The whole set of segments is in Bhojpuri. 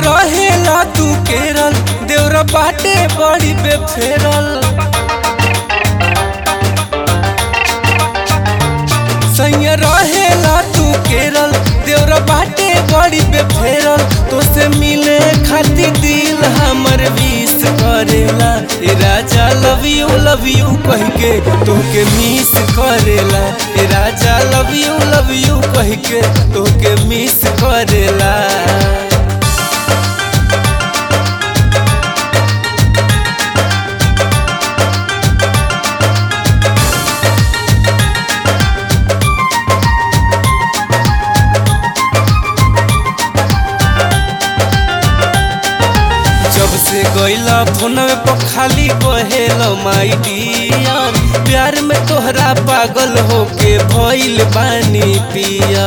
रहेला तू केरल देवरा बाटे बड़ी बेफेरल सैया रहेला तू केरल देवरा बाटे बड़ी बेफेरल तो से मिले खातिर दिल हमर विश करेला ए राजा लव यू लव यू कह के तोके मिस करेला ए राजा लव यू लव यू कह के तोके मिस करेला जब से गईला फोनवे पर खाली कहेलो माई डियर प्यार में तोहरा पागल होके भइल बानी पिया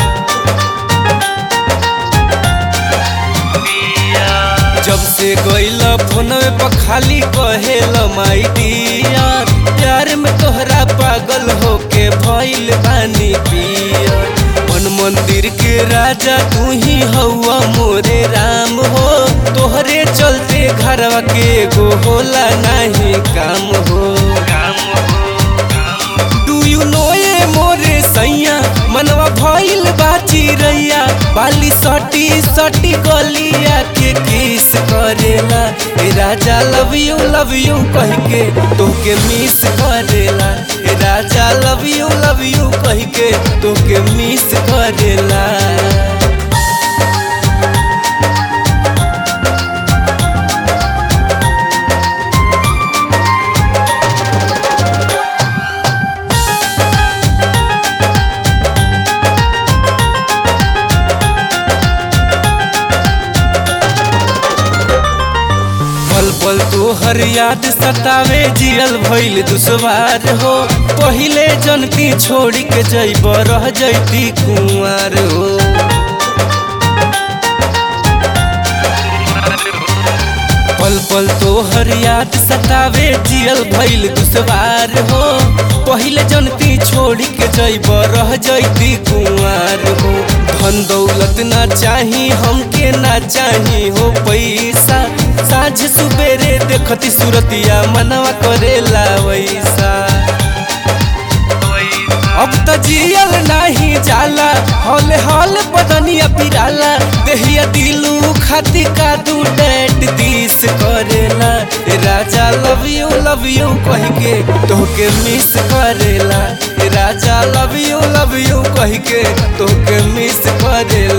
जब से गईला फोनवे पर खाली कहेलो माई डियर प्यार में तोहरा पागल होके भइल बानी पिया मन मंदिर के राजा तू ही हौआ मोरे राम हो तोहरे चलते घरवा के एगो होला नहीं काम हो डू यू नो ये मोरे सैया मनवा भइल बाची रैया बाली सटी सटी गलिया के किस करेला ए राजा लव यू लव यू कह के तोके मिस करेला ए राजा लव यू लव यू कह के तोके मिस करेला पल पल तोहर याद सतावे जियल भइल दुश्वार हो पहिले जनती छोड़ी के जैब रह जैती कुंवार हो पल पल तोहर याद सतावे जियल भइल दुश्वार हो पहिले जनती छोड़ी के जैब रह जैती कुंवार हो धन दौलत ना चाही हमके ना चाही हो पैसा साझ सुबेरे देखती सूरतिया मनवा करेला वैसा अब त जियल नाही जाला हौले हौल बदनिया पिराला देहिया दिलू खाती का दू डेट दिस करेला ए राजा लव यू लव यू कह के तोहके मिस करेला ए राजा लव यू लव यू कह के तोहके मिस करेला